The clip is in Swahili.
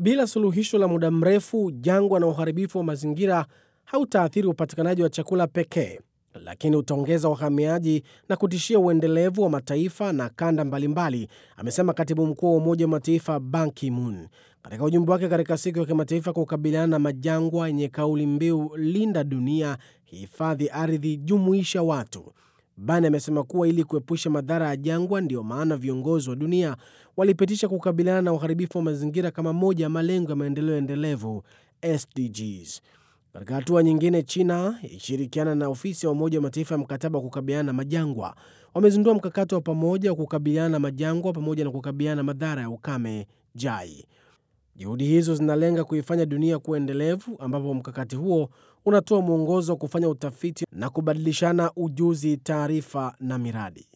Bila suluhisho la muda mrefu, jangwa na uharibifu wa mazingira hautaathiri upatikanaji wa chakula pekee, lakini utaongeza wahamiaji na kutishia uendelevu wa mataifa na kanda mbalimbali, amesema katibu mkuu wa Umoja wa Mataifa Ban Ki-moon katika ujumbe wake katika siku ya kimataifa kukabiliana na majangwa yenye kauli mbiu linda dunia, hifadhi ardhi, jumuisha watu. Ban amesema kuwa ili kuepusha madhara ya jangwa, ndiyo maana viongozi wa dunia walipitisha kukabiliana na uharibifu wa mazingira kama moja ya malengo ya maendeleo endelevu SDGs. Katika hatua nyingine, China ikishirikiana na ofisi ya Umoja wa Mataifa ya mkataba wa kukabiliana na majangwa wamezindua mkakati wa pamoja wa kukabiliana na majangwa pamoja na kukabiliana na madhara ya ukame JAI. Juhudi hizo zinalenga kuifanya dunia kuwa endelevu, ambapo mkakati huo unatoa mwongozo wa kufanya utafiti na kubadilishana ujuzi, taarifa na miradi.